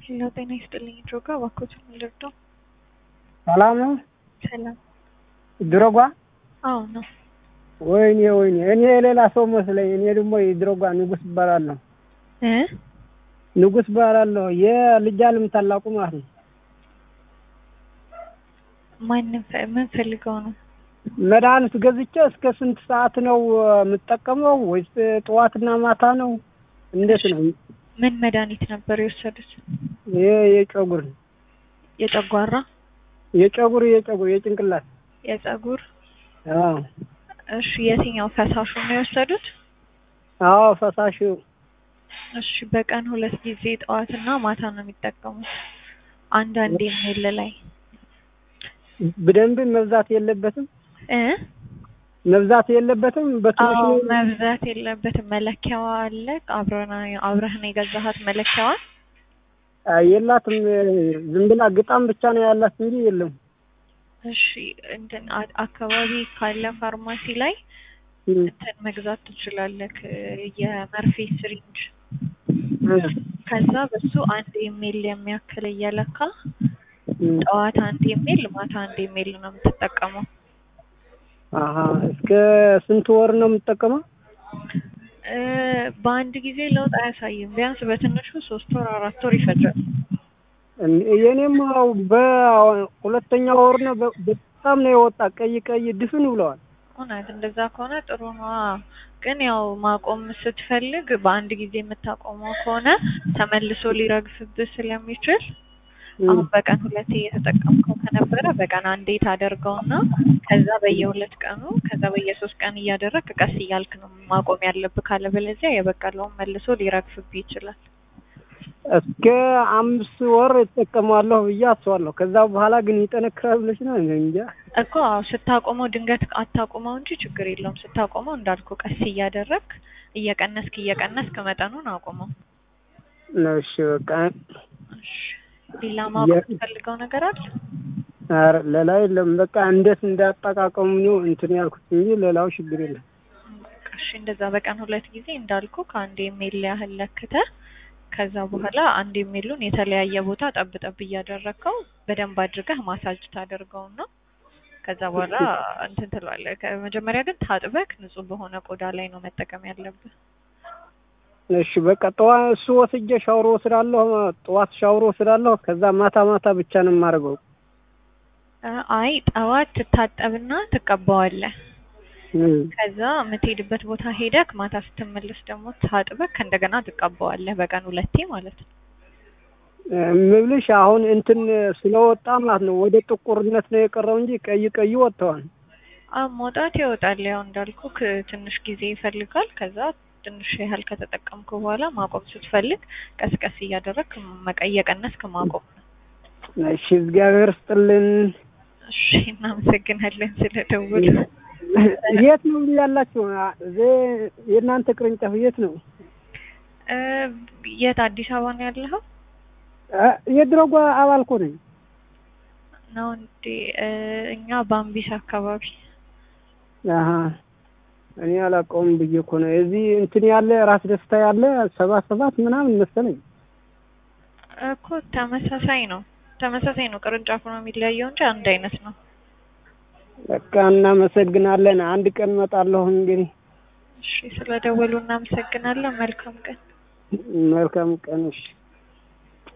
ሄሎ ጤና ይስጥልኝ ድሮጋ እባክዎትን ልርዳው? ሰላም ነው? ሰላም። ድሮጓ አዎ ነው። ወይኔ ወይኔ እኔ የሌላ ሰው መስለኝ። እኔ ደግሞ የድሮጓ ንጉስ እባላለሁ። እ ንጉስ እባላለሁ የልጅ አለም ታላቁ ማለት ነው። ማንም ፈ- ምን ፈልገው ነው? መድኃኒት ገዝቼ እስከ ስንት ሰዓት ነው የምጠቀመው? ወይስ ጠዋትና ማታ ነው? እንዴት ነው? ምን መድኃኒት ነበር የወሰዱት? ይሄ የጨጉር የጨጓራ፣ የጨጉር የጨጉር የጭንቅላት የጸጉር? አዎ እሺ የትኛው ፈሳሹን ነው የወሰዱት? አዎ ፈሳሽ እሺ በቀን ሁለት ጊዜ ጠዋትና ማታ ነው የሚጠቀሙት። አንዳንዴ ሜል ላይ በደንብ መብዛት የለበትም እ መብዛት የለበትም በትንሹ አዎ መብዛት የለበትም። መለኪያዋ አለ አብረና አብረህን የገዛሃት መለኪያዋን የላትም ዝም ብላ ግጣም ብቻ ነው ያላት እንጂ የለም እሺ እንትን አ- አካባቢ ካለ ፋርማሲ ላይ እም፣ እንትን መግዛት ትችላለህ። የመርፌ ስሪንጅ እ፣ ከዛ በሱ አንድ ኢሜል የሚያክል እየለካ እም። ጠዋት አንድ ኢሜል ማታ አንድ ኢሜል ነው የምትጠቀመው። አሀ እስከ ስንት ወር ነው የምጠቀመው? እ በአንድ ጊዜ ለውጥ አያሳይም። ቢያንስ በትንሹ ሶስት ወር አራት ወር ይፈጃል። የኔም ያው በሁለተኛ ወር ነው በ- በጣም ነው የወጣ ቀይ ቀይ ድፍን ብለዋል። እውነት እንደዛ ከሆነ ጥሩ ነው። ግን ያው ማቆም ስትፈልግ በአንድ ጊዜ የምታቆመው ከሆነ ተመልሶ ሊረግፍብህ ስለሚችል እም፣ አሁን በቀን ሁለቴ እየተጠቀምከው ከነበረ በቀን አንዴ ታደርገውና ከዛ በየሁለት ቀኑ ከዛ በየሶስት ቀን እያደረግክ ቀስ እያልክ ነው ማቆም ያለብህ። ካለበለዚያ የበቀለውን መልሶ ሊረግፍብህ ይችላል። እስከ አምስት ወር እጠቀማለሁ ብዬ አስባለሁ። ከዛ በኋላ ግን ይጠነክራል ብለሽ ነው እኔ እንጃ። እኮ አዎ ስታቆመው ድንገት አታቆመው እንጂ ችግር የለውም። ስታቆመው እንዳልኩ ቀስ እያደረግክ እየቀነስክ እየቀነስክ መጠኑን አቁመው። እሺ በቃ እሺ ሌላ ማወቅ የምትፈልገው ነገር አለ? ኧረ ሌላ የለም። በቃ እንዴት እንዳጠቃቀሙ ነው እንትን ያልኩት እንጂ ሌላው ችግር የለም። እሺ እንደዛ በቀን ሁለት ጊዜ እንዳልኩ ከአንድ ኢሜል ያህል ለክተህ ከዛ በኋላ አንድ ኢሜሉን የተለያየ ቦታ ጠብ ጠብ እያደረግከው በደንብ አድርገህ ማሳጅ ታደርገውና ከዛ በኋላ እንትን ትለዋለህ። ከመጀመሪያ ግን ታጥበክ ንጹህ በሆነ ቆዳ ላይ ነው መጠቀም ያለብህ። እሺ በቃ ጠዋት እሱ ወስጄ ሻወር ወስዳለሁ። ጠዋት ሻወር ወስዳለሁ። ከዛ ማታ ማታ ብቻ ነው የማደርገው። እ አይ ጠዋት ትታጠብና ትቀባዋለህ። እም፣ ከዛ የምትሄድበት ቦታ ሄደክ ማታ ስትመለስ ደግሞ ታጥበክ እንደገና ትቀባዋለህ። በቀን ሁለቴ ማለት ነው። የምልሽ አሁን እንትን ስለወጣ ማለት ነው ወደ ጥቁርነት ነው የቀረው እንጂ ቀይ ቀይ ወጥተዋል። አዎ መውጣት ይወጣል። ያው እንዳልኩክ ትንሽ ጊዜ ይፈልጋል። ከዛ ትንሽ ያህል ከተጠቀምኩ በኋላ ማቆም ስትፈልግ ቀስ ቀስ እያደረግክ መቀ- እየቀነስክ ማቆም ነው። እሺ እግዚአብሔር ስጥልን። እሺ እናመሰግናለን ስለደወሉ። የት ነው ያላችሁ? እዚህ የእናንተ ቅርንጫፍ የት ነው? እ የት አዲስ አበባ ነው ያለኸው? አ፣ የድሮጓ አባል እኮ ነኝ። ነው እንዴ? እ እኛ ባምቢስ አካባቢ አሀ እኔ አላውቀውም ብዬ እኮ ነው። እዚህ እንትን ያለ ራስ ደስታ ያለ ሰባት ሰባት ምናምን መሰለኝ። እኮ ተመሳሳይ ነው። ተመሳሳይ ነው። ቅርንጫፉ ነው የሚለያየው እንጂ አንድ አይነት ነው። በቃ እናመሰግናለን። አንድ ቀን እመጣለሁ እንግዲህ። እሺ ስለደወሉ እናመሰግናለን። መልካም ቀን። መልካም ቀን። እሺ